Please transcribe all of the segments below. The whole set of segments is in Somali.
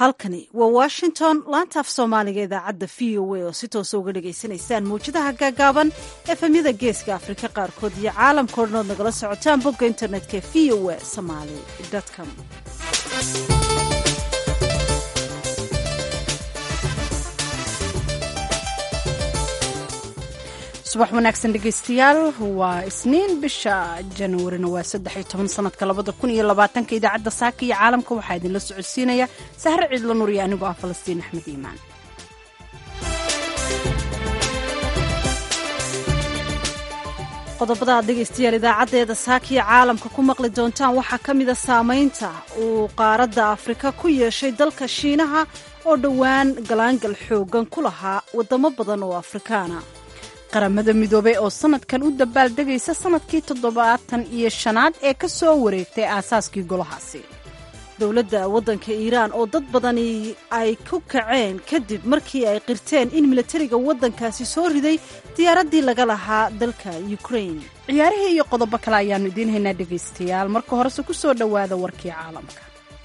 halkani waa washington laantaaf soomaaliga idaacadda v o a oo si toosa uga dhagaysanaysaan mawjadaha gaagaaban efemyada geeska afrika qaarkood iyo caalamkao dhan ood nagala socotaan bogga internetka v o a somaly com subax wanaagsan dhegaystayaal waa isniin bisha januarina waa saddex iyo toban sanadka labada kun iyo labaatanka idaacadda saaka iyo caalamka waxaa idinla socodsiinaya sahre ciidla nur iyo anigoo ah falastiin axmed iimaan qodobada aad dhegaystayaal idaacaddeeda saakiya caalamka ku maqli doontaan waxaa ka mida saamaynta uu qaaradda afrika ku yeeshay dalka shiinaha oo dhowaan galaangal xooggan ku lahaa waddamo badan oo afrikaana qaramada midoobey oo sanadkan u dabaaldegaysa sanadkii toddobaatan iyo shanaad ee ka soo wareegtay aasaaskii golahaasi dowladda waddanka iiraan oo dad badani ay ku kaceen kadib markii ay qirteen in milatariga waddankaasi soo riday diyaaraddii laga lahaa dalka ukrain ciyaarihii iyo qodobo kale ayaannu idiin haynaa dhegaystayaal marka horese ku soo dhowaada warkii caalamka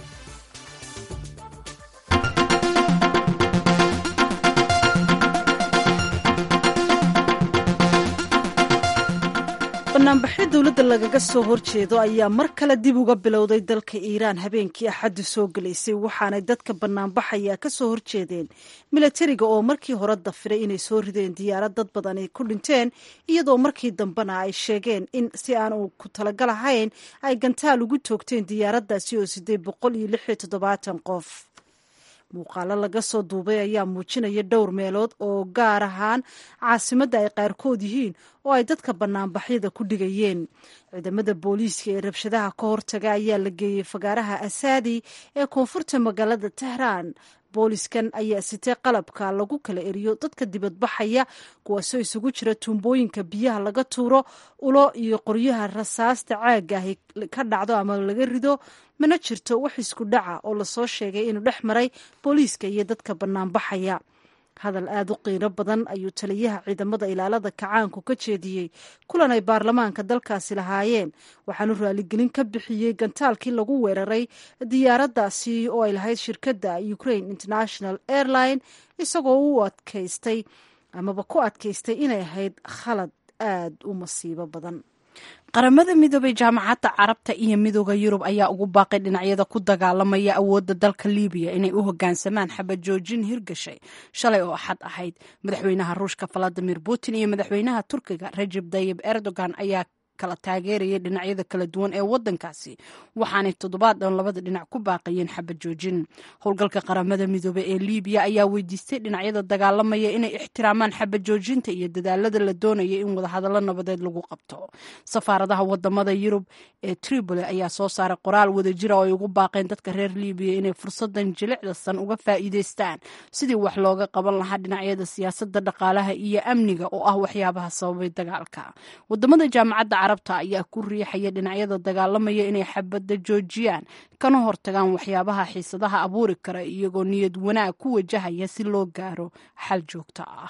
banaanbaxyo dowladda lagaga soo horjeedo ayaa mar kale dib uga bilowday dalka iiraan habeenkii axaddu soo gelaysay waxaanay dadka banaanbaxaya ka soo horjeedeen milatariga oo markii hore dafiray inay soo rideen diyaarad dad badan ay ku dhinteen iyadoo markii dambena ay sheegeen in si aan uu ku talagal ahayn ay gantaal ugu toogteen diyaaraddaasi oo sideed boqol iyo lix iyo toddobaatan qof muuqaalo laga soo duubay ayaa muujinaya dhowr meelood oo gaar ahaan caasimadda ay qaarkood yihiin oo ay dadka banaanbaxyada ku dhigayeen ciidamada booliiska ee rabshadaha ka hortaga ayaa la geeyey fagaaraha asaadi ee koonfurta magaalada tehraan booliskan ayaa sitee qalabka lagu kala eriyo dadka dibadbaxaya kuwaasoo isugu jira tuumbooyinka biyaha laga tuuro ulo iyo qoryaha rasaasta caagga ahi ka dhacdo ama laga rido mana jirto wax isku dhaca oo lasoo sheegay inuu dhex maray booliiska iyo dadka banaanbaxaya hadal aada u qiiro badan ayuu taliyaha ciidamada ilaalada kacaanku ka jeediyey kulan ay baarlamaanka dalkaasi lahaayeen waxaanu raaligelin ka bixiyey gantaalkii lagu weeraray diyaaraddaasi oo ay lahayd shirkadda ukraine international airline isagoo u adkaystay amaba ku adkaystay inay ahayd khalad aada u masiibo badan qaramada midoobay jaamacadda carabta iyo midooda yurub ayaa ugu baaqay dhinacyada ku dagaalamaya awoodda dalka libiya inay u hogaansamaan xabad joojin hirgashay shalay oo axad ahayd madaxweynaha ruushka valadimir putin iyo madaxweynaha turkiga rajeb tayib erdogan ayaa kala taageerayay dhinacyada kala duwan ee wadankaasi waxaanay toddobaad dhan labada dhinac ku baaqayeen xabad joojin howlgalka qaramada midoobey ee libiya ayaa weydiistay dhinacyada dagaalamaya inay ixtiraamaan xabad joojinta iyo dadaalada la doonaya in wadahadallo nabadeed lagu qabto safaaradaha wadamada yurub ee tripoli ayaa soo saaray qoraal wadajira oo ay ugu baaqeen dadka reer libiya inay fursadan jilicdasan uga faa'iideystaan sidii wax looga qaban lahaa dhinacyada siyaasada dhaqaalaha iyo amniga oo ah waxyaabaha sababay dagaalka wadamada jaamacadda carabta ayaa ku riixaya dhinacyada dagaalamaya inay xabadda joojiyaan kana hortagaan waxyaabaha xiisadaha abuuri kara iyagoo niyad wanaag ku wajahaya si loo gaaro xal joogto ah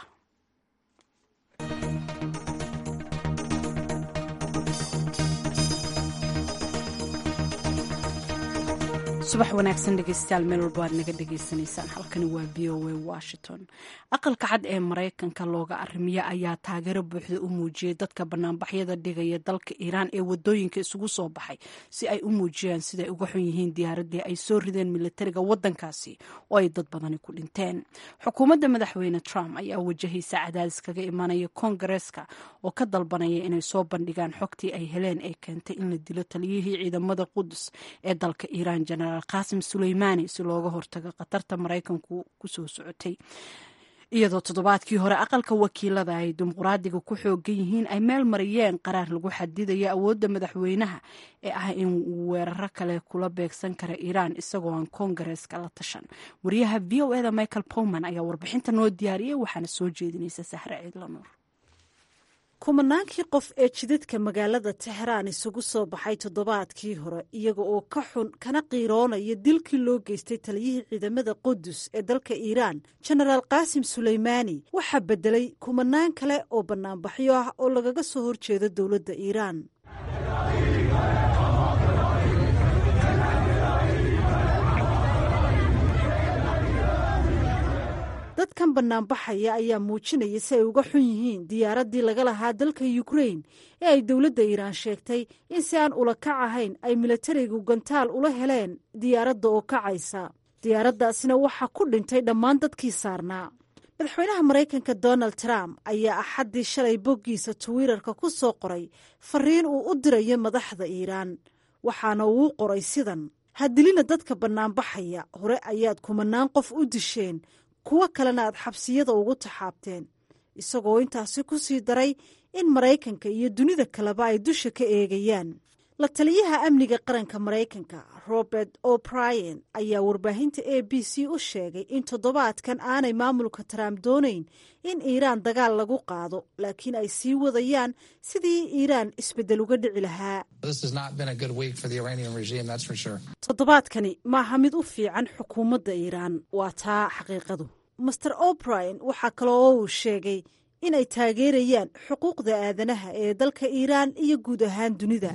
subax wanaagsan dhegeystayaal meel walba aad naga dhegaysanaysaan halkani waa v o a washington aqalka cad ee maraykanka looga arrimiya ayaa taageero buuxda u muujiyey dadka banaanbaxyada dhigaya dalka iiraan ee wadooyinka isugu soo baxay si ay u muujiyaan siday uga xun yihiin diyaaradii ay soo rideen militariga wadankaasi oo ay dad badani ku dhinteen xukuumadda madaxweyne trump ayaa wajahaysa cadaadis kaga imanaya koongareeska oo ka dalbanaya inay soo bandhigaan xogtii ay heleen ee keentay in la dilo taliyihii ciidamada qudus ee dalka iiraan jenaraal qaasim suleymaani si looga hortago khatarta maraykanku ku soo socotay iyadoo toddobaadkii hore aqalka wakiilada ay dimuqraadiga ku xoogan yihiin ay meel mariyeen qaraar lagu xadidayo awoodda madaxweynaha ee ah in uu weeraro kale kula beegsan kara iiraan isagoo aan koongareeska la tashan wariyaha v o eda michael powman ayaa warbixinta noo diyaariyey waxaana soo jeedinaysa sahre ciidlanuur kumanaankii qof ee jidadka magaalada tehraan isugu soo baxay toddobaadkii hore iyaga oo ka xun kana qiiroonaya dilkii loo geystay taliyihii ciidamada qudus ee dalka iiraan jenaraal qaasim suleymaani waxaa beddelay kumanaan kale oo bannaanbaxyo ah oo lagaga soo horjeedo dowladda iiraan banaanbaxaya ayaa muujinaya si ay uga xun yihiin diyaaraddii laga lahaa dalka ukrain ee ay dowladda iiraan sheegtay in si aan ula kac ahayn ay milatarigu gantaal ula heleen diyaaradda oo kacaysa diyaaraddaasina waxaa ku dhintay dhammaan dadkii saarnaa madaxweynaha maraykanka donald trump ayaa axaddii shalay boggiisa twitter-ka ku soo qoray fariin uu u dirayo madaxda iiraan waxaana uu qoray sidan hadilina dadka bannaanbaxaya hore ayaad kumanaan qof u disheen kuwo kalena aad xabsiyada ugu taxaabteen isagoo intaasi ku sii daray in maraykanka iyo dunida kaleba ay dusha ka eegayaan la taliyaha amniga qaranka maraykanka robert o'brien ayaa warbaahinta a b c u sheegay in toddobaadkan aanay maamulka trump doonayn in iiraan dagaal lagu qaado laakiin ay sii wadayaan sidii iiraan isbeddel uga dhici lahaa toddobaadkani maaha mid u fiican xukuumadda iiraan waa taa xaqiiqadu master o'brien waxaa kale oo uu sheegay inay taageerayaan xuquuqda aadanaha ee dalka iiraan iyo guud ahaan dunida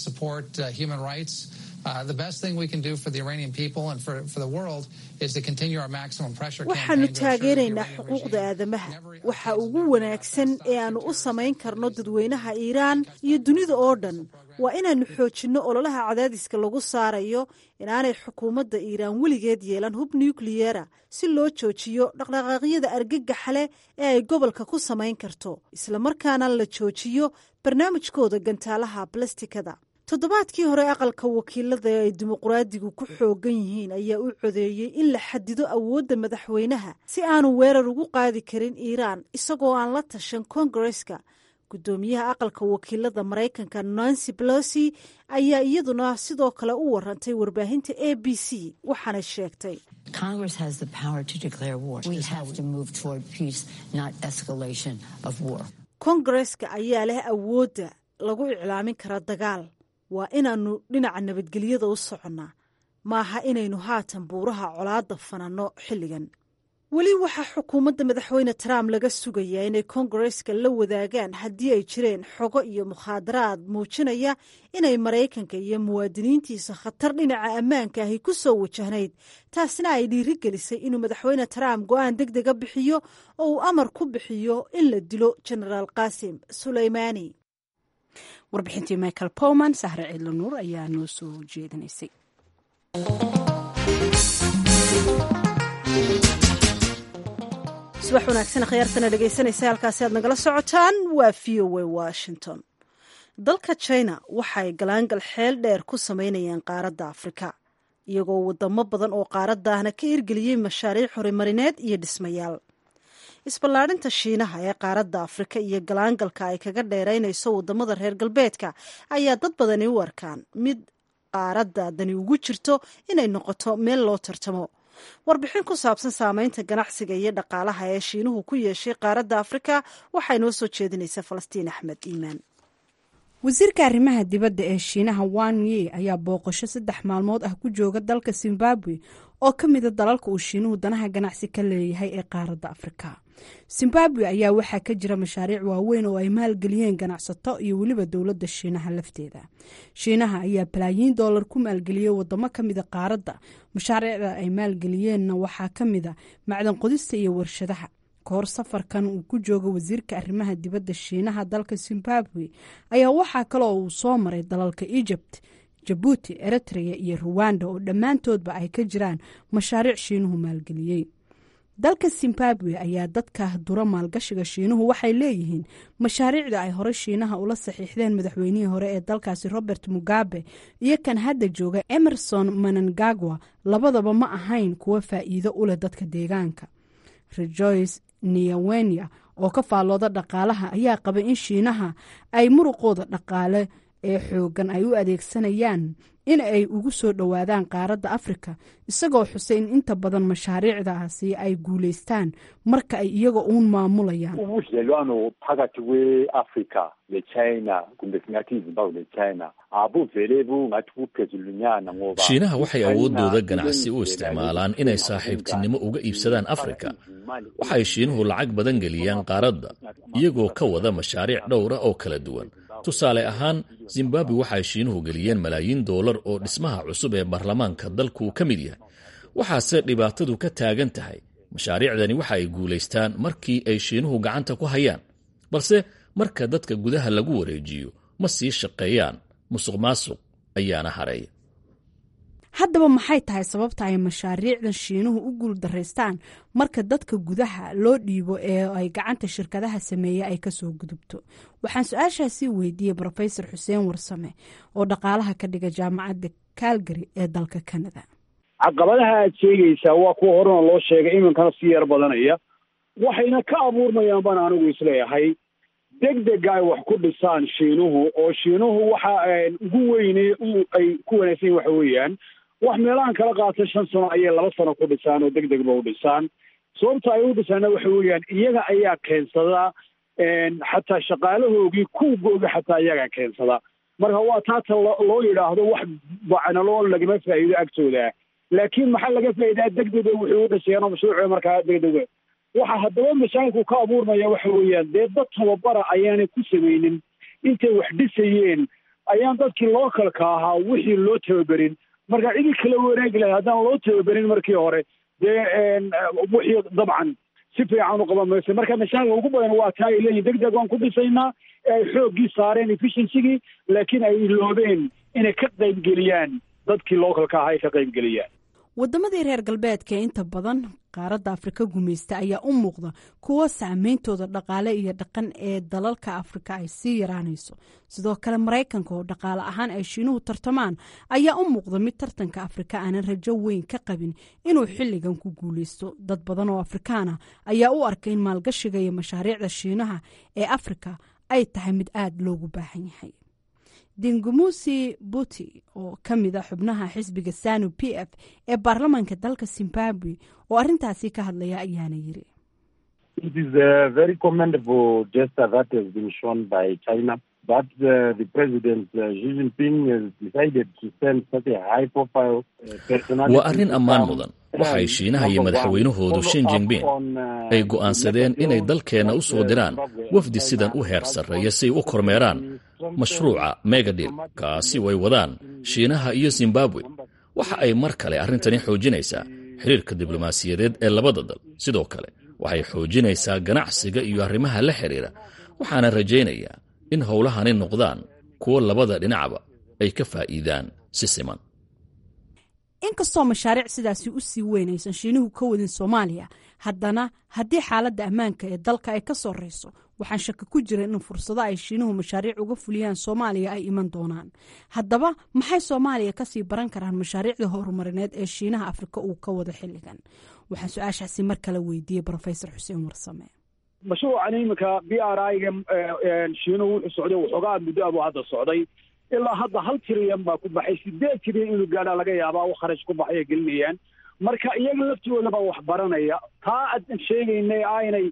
waxaanu taageeraynaa xuquuqda aadamaha waxa ugu wanaagsan ee aanu u samayn karno dadweynaha iiraan iyo dunida oo dhan waa inaannu xoojinno ololaha cadaadiska lagu saarayo inaanay xukuumadda iiraan weligeed yeelan hub nukliyera si loo joojiyo dhaqdhaqaaqyada argagaxa leh ee ay gobolka ku samayn karto islamarkaana la joojiyo barnaamijkooda gantaalaha balastikada toddobaadkii hore aqalka wakiilada ee ay dimuqraadigu ku xoogan yihiin ayaa u codeeyey in la xadido awoodda madaxweynaha si aanu weerar ugu qaadi karin iiraan isagoo aan la tashan kongareska guddoomiyaha aqalka wakiilada maraykanka nancy pelosi ayaa iyaduna sidoo kale u warantay warbaahinta a b c waxaana sheegtay kongareska ayaa leh awoodda lagu iclaamin kara dagaal waa inaannu dhinaca nabadgelyada u soconnaa maaha inaynu haatan buuraha colaadda fananno xilligan weli waxaa xukuumadda madaxweyne trump laga sugayaa inay kongareska la wadaagaan haddii ay jireen xogo iyo mukhaadaraad muujinaya inay maraykanka iyo muwaadiniintiisa khatar dhinaca ammaanka ahi ku soo wajahnayd taasina ay dhiiri gelisay inuu madaxweyne trump go-aan deg dega bixiyo oo uu amar ku bixiyo in la dilo genaraal qaasim suleymaani warbixintii michael powman sahre ciidla nuur ayaa noo soo jeedinaysay subax wanaagsan khiyaartana dhegaysanaysa halkaasi aad nagala socotaan waa v o a washington dalka china waxay galaangal xeel dheer ku samaynayaan qaaradda afrika iyagoo wadamo badan oo qaaraddaahna ka hirgeliyey mashaariic horimarineed iyo dhismayaal isballaadhinta shiinaha ee qaaradda afrika iyo galaangalka ay kaga dheeraynayso wadamada reer galbeedka ayaa dad badani u arkaan mid qaaradda dani ugu jirto inay noqoto meel loo tartamo warbixin ku saabsan saameynta ganacsiga iyo dhaqaalaha ee shiinuhu ku yeeshay qaaradda afrika waxay noo soo jeedinaysaa falastiin axmed iimaan wasiirka arrimaha dibadda ee shiinaha wan ye ayaa booqasho saddex maalmood ah ku jooga dalka zimbabwe oo ka mida dalalka uu shiinuhu danaha ganacsi ka leeyahay ee qaaradda afrika zimbabwe ayaa waxaa ka jira mashaariic waaweyn oo ay maalgeliyeen ganacsato iyo weliba dowladda shiinaha lafteeda shiinaha ayaa balaayiin doolar ku maalgeliyey wadamo kamida qaaradda mashaariicda ay maalgeliyeenna waxaa ka mida macdan qodista iyo warshadaha kahor safarkan uu ku jooga wasiirka arrimaha dibadda shiinaha dalka zimbabwe ayaa waxaa kale oo uu soo maray dalalka egypt jabuuti eritrea iyo ruwanda oo dhammaantoodba ay ka jiraan mashaariic shiinuhu maalgeliyey dalka zimbabwe ayaa dadka dura maalgashiga shiinuhu waxay leeyihiin mashaariicda ay hore shiinaha ula saxiixdeen madaxweynihii hore ee dalkaasi robert mugabe iyo kan hadda jooga emerson manangagwa labadaba ma ahayn kuwo faa'iido u leh dadka deegaanka rejoice niyawenya oo ka faallooda dhaqaalaha ayaa qaba in shiinaha ay muruqooda dhaqaale ee xoogan ay u adeegsanayaan in ay ugu soo dhowaadaan qaaradda afrika isagoo xusay in inta badan mashaariicdaasi ay guulaystaan marka ay iyaga uun maamulayaan ubudlelwano phakathi kwe-afrika nechina kumbe singathi izimbabwe nechina abuvele bungathi buphezulunyana ngoba shiinaha waxay awooddooda ganacsi u isticmaalaan inay saaxiibtinimo uga iibsadaan afrika waxay shiinuhu lacag badan geliyaan qaaradda iyagoo ka wada mashaariic dhowra oo kala duwan tusaale ahaan zimbabwe waxay shiinuhu geliyeen malaayiin doolar oo dhismaha cusub ee baarlamaanka dalku ka mid yahay waxaase dhibaatadu ka taagan tahay mashaariicdani waxa ay guulaystaan markii ay shiinuhu gacanta ku hayaan balse marka dadka gudaha lagu wareejiyo ma sii shaqeeyaan musuq maasuq ayaana hareeya haddaba maxay tahay sababta ay mashaariicdan shiinuhu u guuldaraystaan marka dadka gudaha loo dhiibo ee ay gacanta shirkadaha sameeya ay kasoo gudubto waxaan su-aashaasi weydiiyey rofesor xuseen warsame oo dhaqaalaha ka dhiga jaamacadda calgary ee dalka canada caqabadaha aad sheegaysaa waa kuwa horena loo sheegay iminkana sii yar badanaya waxayna ka abuurmayaan baan anigu isleeyahay deg dega ay wax ku dhisaan shiinuhu oo shiinuhu waxa ugu weyne ay ku wanaagsan yihin waxa weeyaan wax meelahan kala qaata shan sano ayay laba sano ku dhisaan oo deg degba u dhisaan sababta ay u dhisaana waxa weeyaan iyaga ayaa keensada xataa shaqaalahoogii kuugooga xataa iyagaa keensada marka waa taata loo yidhaahdo wax bacnaloo lagama faa'iido agtooda laakiin maxaa laga faa'iidaa deg dega wuxuu u dhisayaan oo mashruuca markaa deg dega waxa haddaba mashaakilku ka abuurmaya waxa weeyaan dee dad tababara ayaanay ku samaynin intay wax dhisayeen ayaan dadkii lookalka ahaa wixii loo tababerin marka cidii kala wareegi lahay haddaan loo tababerin markii hore dee wixii dabcan si fiican u qaban mayso marka mashaakilka ugu badan waa taa ay leeyihin deg deg waan ku dhisaynaa ee ay xooggii saareen efficiensigii laakiin ay iloobeen inay ka qaybgeliyaan dadkii lookalka ahaa ay ka qaybgeliyaan waddamadii reer galbeedka ee inta badan qaaradda afrika gumaysta ayaa u muuqda kuwo saameyntooda dhaqaale iyo dhaqan ee dalalka afrika ay sii yaraanayso sidoo kale maraykanka oo dhaqaale ahaan ay shiinuhu tartamaan ayaa u muuqda mid tartanka afrika aanan rajo weyn ka qabin inuu xilligan ku guuleysto dad badan oo afrikaana ayaa u arkay in maalgashiga iyo mashaariicda shiinaha ee afrika ay tahay mid aada loogu baahan yahay dingumusi buti oo ka mid a xubnaha xisbiga sanu p f ee baarlamaanka dalka zimbabwe oo arrintaasi ka hadlaya ayaana yiri waa arrin ammaan mudan waxay shiinaha iyo madaxweynahoodu shin jingbin ay go'aansadeen inay dalkeenna u soo diraan wafdi sidan u heer sarreeya si ay u kormeeraan mashruuca megadil kaasi way wadaan shiinaha iyo zimbabwe waxa ay mar kale arrintani xoojinaysaa xiriirka diblomaasiyadeed ee labada dal sidoo kale waxay xoojinaysaa ganacsiga iyo arrimaha la xidhiira waxaana rajaynayaa in howlahani noqdaan kuwo labada dhinacba ay ka faa'iidaan si siman inkastoo mashaariic sidaasi u sii weyn aysan shiinuhu ka wadin soomaaliya haddana haddii xaaladda ammaanka ee dalka ay ka sorreyso waxaan shaki ku jira in fursado ay shiinuhu mashaariic uga fuliyaan soomaaliya ay iman doonaan haddaba maxay soomaaliya kasii baran karaan mashaariicda horumarineed ee shiinaha afrika uu ka wado xilligan waxaan su-aashaasi mar kale weydiiyey rofesor xuseen warsame mashruucan iminka b r i-ga shiinuhu wuxuu socday waxoogaa muddo abuu hadda socday ilaa hadda hal tiriyan baa ku baxay sideed tiriyan inuu gaadhaa laga yaabaa u kharash ku baxay ay gelinayaan marka iyaga laftigoodaba wax baranaya taa adan sheegaynay aynay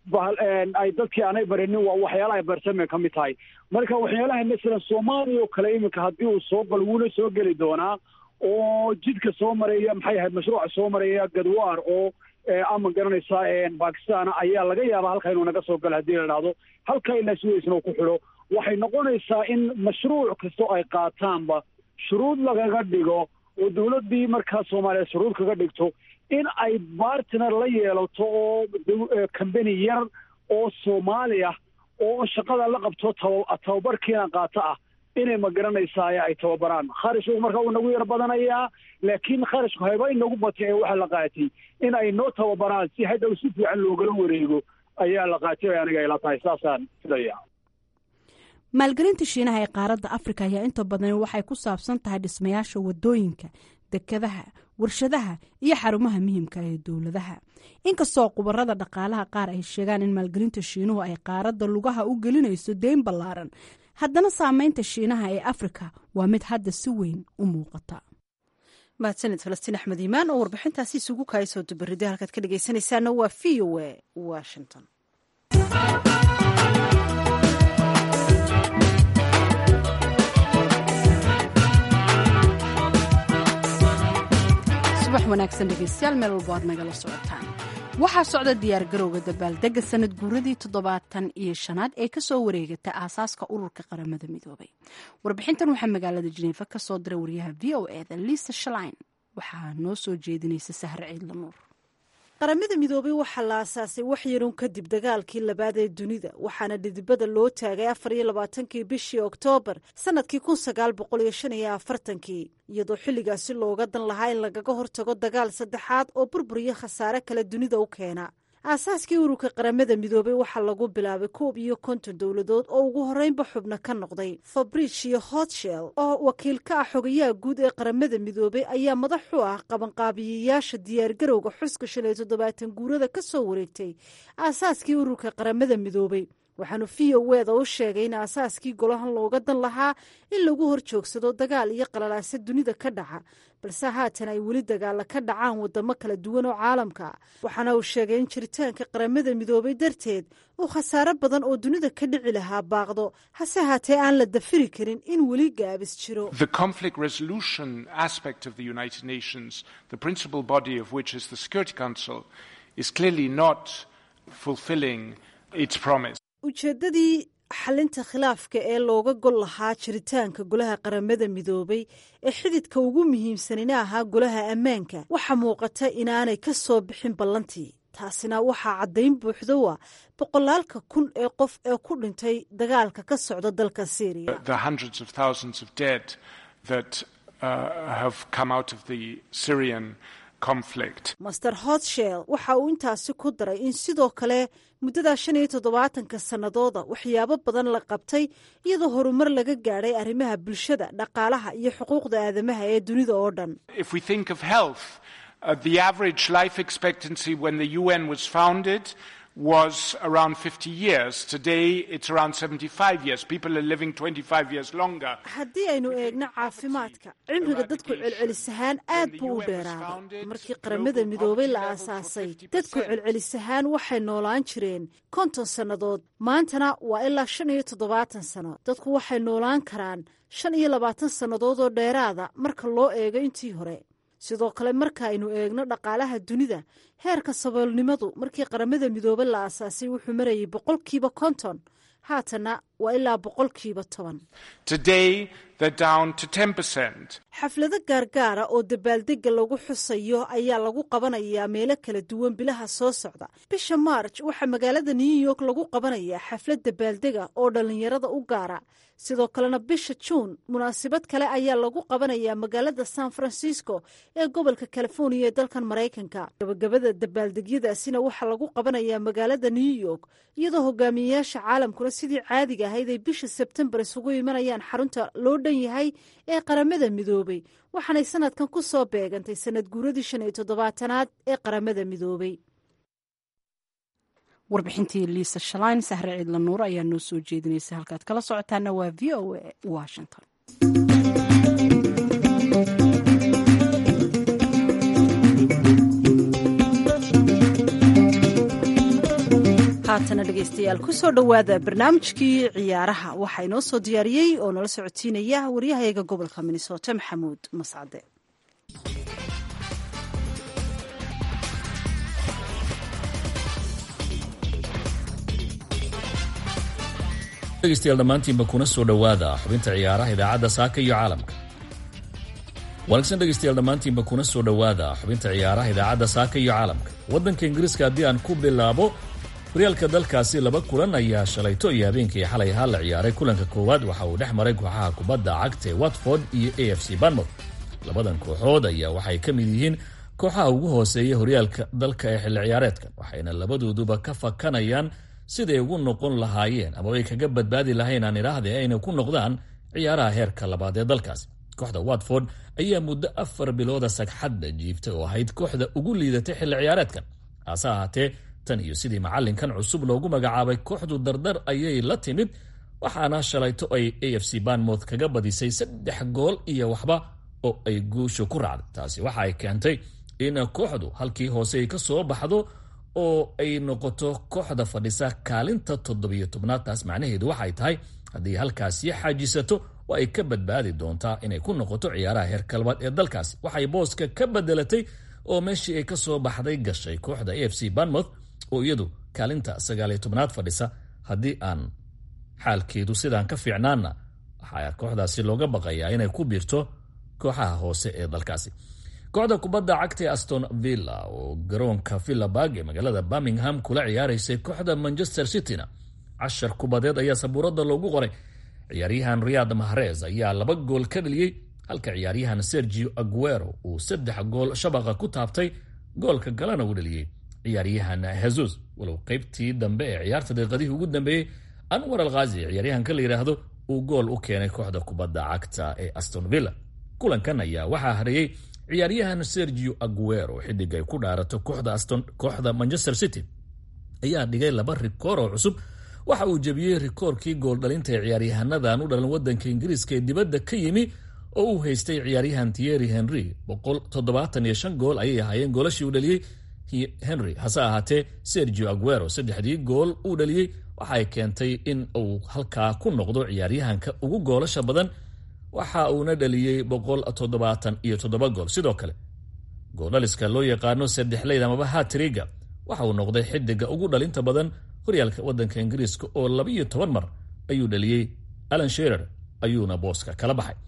ay dadkii aanay barinin waa waxyaalaha barsamay ka mid tahay marka waxyaalaha masalan soomaaliya oo kale iminka haddii uu soo galo wuuna soo geli doonaa oo jidka soo maraya maxay ahayd mashruuca soo maraya gadwaar oo ama garanaysaa bakistan ayaa laga yaabaa halka inuu naga soo galo haddii la dhahdo halka ilaa suwaysna uu ku xidho waxay noqonaysaa in mashruuc kastoo ay qaataanba shuruud lagaga dhigo oo dawladdii markaa soomaaliya shuruud kaga dhigto in ay bartner la yeelato oo combany yar oo soomaali ah oo shaqada la qabto tababarkiina qaato ah inay ma garanaysaa ay tababaraan kharashku marka uu nagu yar badanayaa laakiin kharashku hayba inagu batay ee waxaa la qaatay in ay noo tababaraan si hadhow si fiican loogala wareego ayaa la qaatay aniga ayla tahay saasaan filaya maalgelinta shiinaha ee qaaradda afrika ayaa inta badan waxay ku saabsan tahay dhismayaasha wadooyinka dekadaha warshadaha iyo xarumaha muhiimka ee dowladaha inkastoo khubarada dhaqaalaha qaar ay sheegaan in maalgelinta shiinuhu ay qaaradda lugaha u gelinayso deyn ballaaran haddana saameynta shiinaha ee afrika waa mid hadda si weyn u muuqata mahadsanid falastiin axmed iimaan oo warbixintaasi isugu kaaya soo dubarida halkaad ka dhegaysanaysaana waa v o a washington subax wanaagsan dhegeystayaal meel walbo aad nagala socotaan waxaa socda diyaargarowga dabaaldega sanad guuradii toddobaatan iyo shanaad ee kasoo wareegata aasaaska ururka qaramada midoobay warbixintan waxaa magaalada jineefa kasoo diray waryaha v o eda liisa shalain waxaa noo soo jeedinaysa sahre ciidla nuur qaramada midoobay waxaa la aasaasay waxyarun kadib dagaalkii labaad ee dunida waxaana dhidibada loo taagay afar iyo labaatankii bishii oktoobar sannadkii kun sagaal boqol iyo shan iyo afartankii iyadoo xilligaasi looga dan lahaa in lagaga hortago dagaal saddexaad oo burbur iyo khasaare kale dunida u keena aasaaskii ururka qaramada midoobay waxaa lagu bilaabay koob iyo konton dowladood oo ugu horreynba xubno ka noqday fabricio hotshell oo wakiil ka ah xogayaha guud ee qaramada midoobay ayaa madax u ah qabanqaabiyayaasha diyaargarowga xuska shan iyo toddobaatan guurada ka soo wareegtay aasaaskii ururka qaramada midoobay waxaanu v o eda u sheegay in aasaaskii golahan looga dan lahaa in lagu hor joogsado dagaal iyo qalalaase dunida ka dhaca balse haatan ay weli dagaala ka dhacaan wadamo kala duwan oo caalamka waxaana uu sheegay in jiritaanka qaramada midoobay darteed uu khasaaro badan oo dunida ka dhici lahaa baaqdo hase haatee aan la dafiri karin in weli gaabis jiro ujeeddadii xalinta khilaafka ee looga gol lahaa jiritaanka golaha qaramada midoobay ee xididka ugu muhiimsanina ahaa golaha ammaanka waxaa muuqata inaanay ka soo bixin ballantii taasina waxaa caddayn buuxdo ah boqolaalka kun ee qof ee ku dhintay dagaalka ka socda dalka syriya master hotshell waxa uu intaasi ku daray in sidoo kale muddadaa shan iyo toddobaatanka sannadooda waxyaabo badan la qabtay iyadoo horumar laga gaadhay arrimaha bulshada dhaqaalaha iyo xuquuqda aadamaha ee dunida oo dhan was around 50 years. Today it's around 75 years. People are living 25 years longer. haddii aynu eegno caafimaadka cimriga dadku celcelis ahaan aad buu u dheeraaday markii qaramada midoobay la aasaasay dadku celcelis ahaan waxay noolaan jireen konton sannadood maantana waa ilaa shan iyo toddobaatan sano dadku waxay noolaan karaan shan iyo labaatan sannadood oo dheeraada marka loo eego intii hore sidoo kale marka aynu eegno dhaqaalaha dunida heerka saboolnimadu markii qaramada midoobe la aasaasay wuxuu marayay boqolkiiba konton haatana waa ilaa boqolkiiba toban xaflado gaargaara oo dabaaldega lagu xusayo ayaa lagu qabanayaa meelo kala duwan bilaha soo socda bisha maarj waxaa magaalada new york lagu qabanayaa xaflad dabaaldega oo dhallinyarada u gaara sidoo kalena bisha juun munaasabad kale ayaa lagu qabanayaa magaalada san francisco ee gobolka californiya ee dalkan maraykanka gabagabada dabaaldegyadaasina waxaa lagu qabanayaa magaalada new york iyadoo hogaamiyeyaasha caalamkuna sidii caadiga ahayd ay bisha sebtembar isugu imanayaan xarunta loo dhan yahay ee qaramada midoobay waxaanay sanadkan ku soo beegantay sanad guuradii shan iyo toddobaatanaad ee qaramada midoobay warbixintii liisa shalayn sahre ciidla nuur ayaa noo soo jeedinaysa halkaad kala socotaana waa v o a washington haatana dhegaystayaal kusoo dhowaada barnaamijkii ciyaaraha waxaa inoo soo diyaariyey oo nala socodsiinaya waryahayaga gobolka minnesota maxamuud mascade dhegeystayaal dhammaantiinba kuna soo dhowaada xubinta ciyaaraha idaacadda saaka iyo caalamka wanaagsan dhegeystayaal dhammaantiinba kuna soo dhowaada xubinta ciyaaraha idaacadda saaka iyo caalamka waddanka ingiriiska haddii aan ku bilaabo horyaalka dalkaasi laba kulan ayaa shalayto iyo habeenkii xalay ahaa la ciyaaray kulanka koowaad waxa uu dhex maray kooxaha kubadda cagta ee watford iyo a f c banmouth labadan kooxood ayaa waxay ka mid yihiin kooxaha ugu hooseeya horyaalka dalka ee xilli ciyaareedkan waxayna labadooduba ka fakanayaan siday ugu noqon lahaayeen ama ay kaga badbaadi lahayn aan idhaahde ayna ku noqdaan ciyaaraha heerka labaad ee dalkaasi kooxda watford ayaa muddo afar bilooda sagxadda jiibtay oo ahayd kooxda ugu liidatay xilli ciyaareedkan hase ahaatee tan iyo sidii macallinkan cusub loogu magacaabay kooxdu dardar ayay la timid waxaana shalayto ay a f c banmouth kaga badisay saddex gool iyo waxba oo ay guusha ku raacday taasi waxa ay keentay in kooxdu halkii hoose ay ka soo baxdo oo ay noqoto kooxda fadhisa kaalinta toddobiyo tobnaad taas macnaheedu waxay tahay haddii halkaasi xaajisato waa ay ka badbaadi doontaa inay ku noqoto ciyaaraha heerka labaad ee dalkaasi waxay booska ka bedelatay oo meeshii ay ka soo baxday gashay kooxda a f c banmouth oo iyadu kaalinta sagaaliyo tobnaad fadhisa haddii aan xaalkeedu sidaan ka fiicnaanna waxaa kooxdaasi looga baqayaa inay ku biirto kooxaha hoose ee dalkaasi kooxda kubadda cagta ee aston villa oo garoonka villabarg ee magaalada birmingham kula ciyaaraysay kooxda manchester cityna cashar kubadeed ayaa sabuuradda loogu qoray ciyaaryahan riyad mahrez ayaa laba gool ka dhaliyey halka ciyaaryahan sergio aguero uu saddex gool shabaqa ku taabtay goolka galana uu dhaliyey ciyaaryahan hesus walow qaybtii dambe ee ciyaarta daqiiqadihii ugu dambeeyey anwar alkhazi ciyaaryahanka la yidhaahdo uu gool u keenay kooxda kubadda cagta ee aston villa kulankan ayaa waxaa hareeyey ciyaaryahan sergio aguero xidig ay ku dhaarato kooxda manchester city ayaa dhigay laba rikoor oo cusub waxa uu jebiyey rikoorkii gooldhalinta ee ciyaaryahannadan u dhalan wadanka ingiriiska ee dibadda ka yimi oo uu haystay ciyaaryahan thierry henry gool ayay ahaayeen goolashii uu dhaliyey henry hase ahaatee sergio aguero saddexdii gool uu dhaliyey waxay keentay in uu halkaa ku noqdo ciyaaryahanka ugu goolasha badan waxa uuna dhaliyey iyo gool sidoo kale gooldhaliska loo yaqaano saddexleyd amaba hatriga waxa uu noqday xidiga ugu dhalinta badan horyaalka wadanka ingiriiska oo labiyo toban mar ayuu dhaliyey alan sherer ayuuna booska kala baxay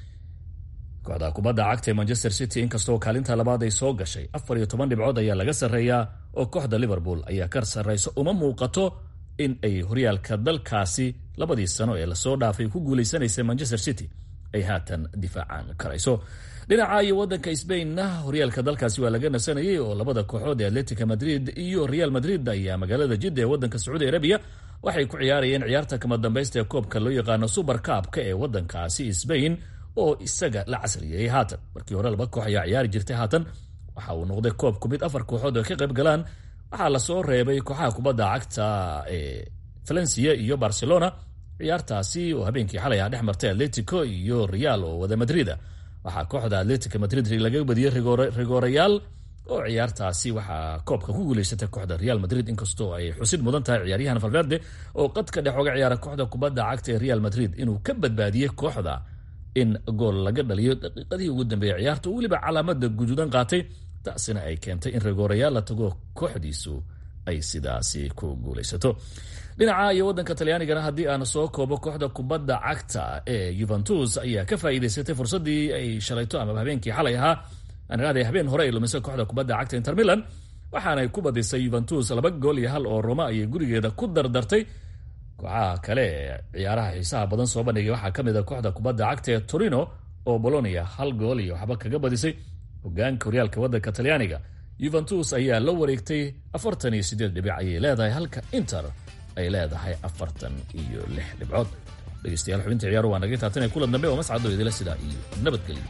kooxda kubadda cagta ee manchester city inkastoo kaalinta labaad ay soo gashay afar iyo toban dhibcood ayaa laga sarreeyaa oo kooxda liverpool ayaa ka sarrayso uma muuqato in ay horyaalka dalkaasi labadii sano ee lasoo dhaafay ku guuleysanaysay manchester city ay haatan difaacan karayso dhinaca iyo wadanka sbainna horyaalka dalkaasi waa laga nasanayay oo labada kooxood ee atletica madrid iyo real madrid ayaa magaalada jidda ee wadanka sacuudi arabiya waxay ku ciyaarayeen ciyaarta kama dambaysta ee koobka loo yaqaano super kaabka ee wadankaasi sbain oo isaga la casriyeyey haatan markii hore laba koox ayaa ciyaari jirtay haatan waxa uu noqday koobku mid afar kooxood oo ka qayb galaan waxaa lasoo reebay kooxaha kubadda cagta ee valencia iyo barcelona ciyaartaasi oo habeenkii xalay ah dhex martay atletico iyo real oo wada madrida waxaa kooxda atletica madrid laga badiyey rigoorayaal oo ciyaartaasi waxaa koobka ku guuleysatay kooxda real madrid inkastoo ay xusid mudan tahay ciyaaryahan valverde oo qadka dhex oga ciyaara kooxda kubadda cagta ee real madrid inuu ka badbaadiyey kooxda in gool laga dhaliyo daqiiqadihii ugu dambeeyey ciyaarta oo weliba calaamada guduudan qaatay taasina ay keentay in rigoorayaal la tago kooxdiisu ay sidaasi ku guulaysato dhinaca iyo wadanka talyaanigana haddii aan soo koobo kooxda kubadda cagta ee yuventus ayaa ka faa'iidaysatay fursaddii ay shalayto ama habeenkii xalay ahaa aaniraahday habeen hore ay lumisay kooxda kubadda cagta inter milan waxaanay ku badisay yuventus laba gool iyo hal oo roma ayay gurigeeda ku dardartay kooxaha kale ee ciyaaraha xiisaha badan soo bandhigay waxaa ka mid a kooxda kubadda cagta ee torino oo bolonia hal gool iyo waxba kaga badisay hogaanka horyaalka wadanka talyaaniga yuventus ayaa la wareegtay afartan iyo sideed dhibic ayay leedahay halka inter ay leedahay afartan iyo lix dhibcood dhegeystayaal xubinta ciyaaru waa naga taatanay kulan dambe oo mascado idila sidaa iyo nabadgelyo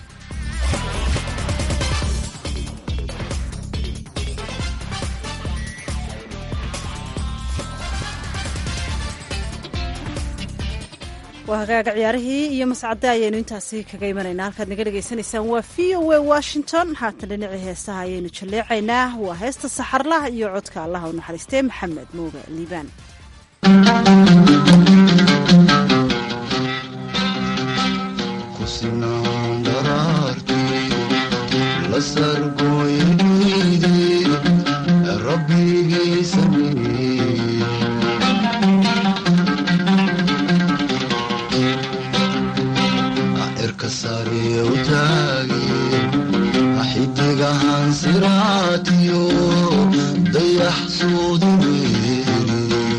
waa hagaaga ciyaarihii iyo mascade ayaynu intaasi kaga imanaynaa halkaad naga dhegaysanaysaan waa v o a washington haatan dhinacii heesaha ayaynu jalleecaynaa waa heesta saxarlah iyo codka allaha u naxariistee maxamed muuga liibaan xidigahan siraatiyo dayax suudineyniyo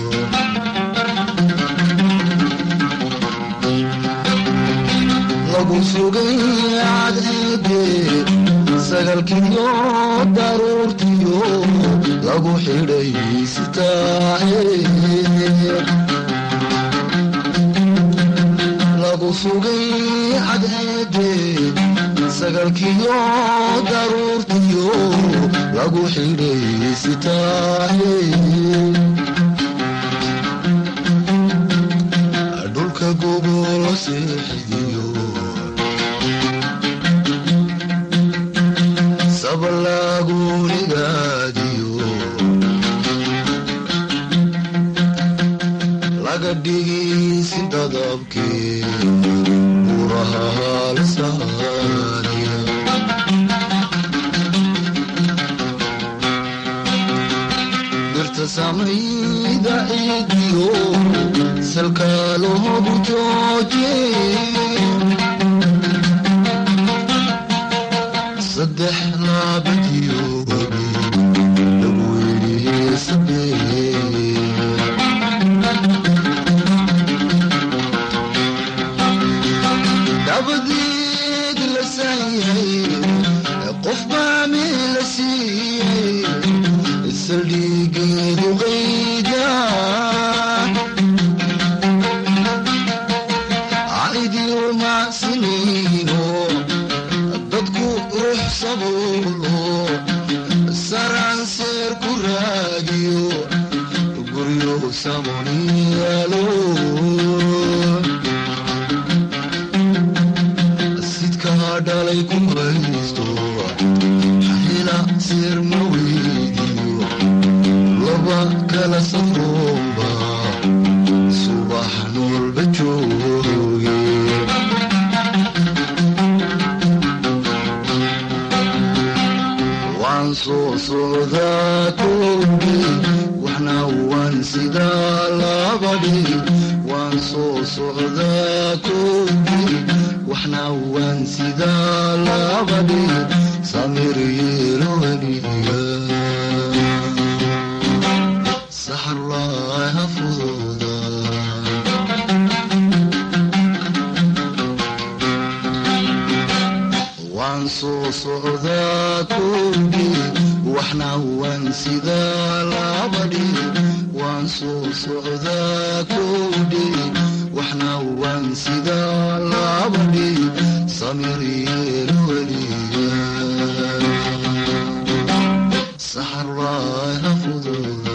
lagu sugay cadceede sagalkiyo daruurtiyo lagu xidhay sitaahe lagu sugay cadceede sagalkiyo daruurtiyo lagu xidhay sitaahe dhulka gogolo seexidiyo sabalaagunigaadiyo laga dhigisi dadabkee buraha halsaaniya dirta samayda ciidiyo salkaaloogu jooje saddex laabadiyo webi lagu yidhi sabee dabadeed la saayay qof baa meel la siiyey saldhigeedu qayda caydiyo macsinayno dadku ruux sabuulo saraan seer ku raadiyo guryo samoniyaalo sidkaa dhalay ku haysto xila seer ma weydiyo laba kala safroomba subax noolba jooge waan soo socdaa koobi waxna waan sidaa labadhi waan soo socdaa koobi waxna waan sidaa labadhi samir yeelo weliga saxarlaaha fududa waan soo socdaa koobi waxna waan sidaa labadhi waan soo socdaa koobi waxna waan sidaa labadhi samir yeelo weliga saxarlaaha fududa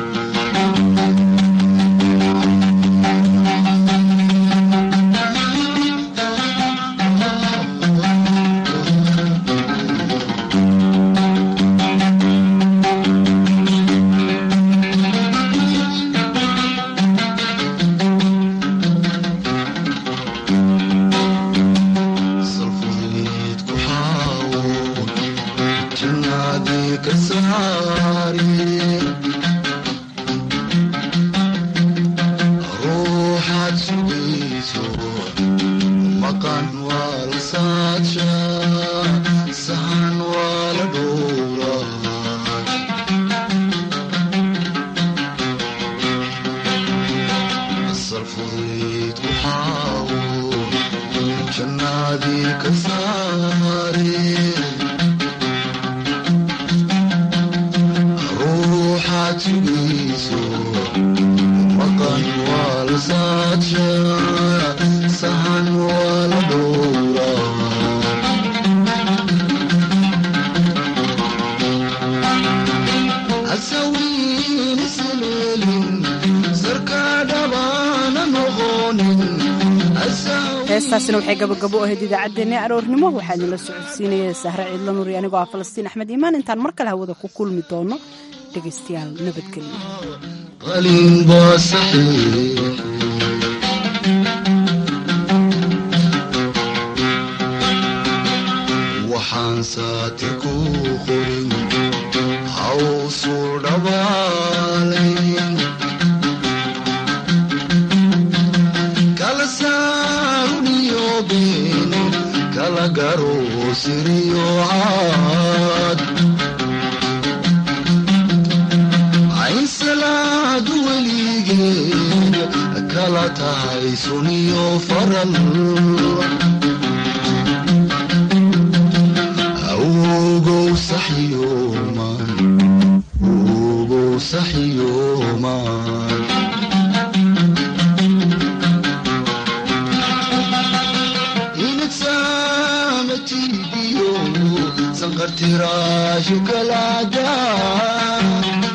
salfudeed ku xaawo jannaadii ka saari ruuxaad sugayso maqan waa la saadsha sahan waa la dhowra salfudeed ku xaawo jannaadii ka saare ruuxaad sugayso maqan waa la saadsha sahan waa la dhowra hasawiin isleelin sarkaa dhabaana noqonin heestaasina waxay gabagabo u ahayd idaacaddeenna aroornimo waxaa idinla socodsiinaya sahre ciidla nuuri anigoo ah falastiin axmed iimaan intaan mar kale hawada ku kulmi doono dhegaystayaal nabadgelyo qalin baa saxiix waxaan saati ku qorin hawsu dhabaalayn kala saaruniyo been kala garo siriyo caad cayn salaadu weligeed kala tahay suniyo faral awgow saxyooman awgow saxyooman inadsaamatiidiyo sanqartiraashu kalaadaa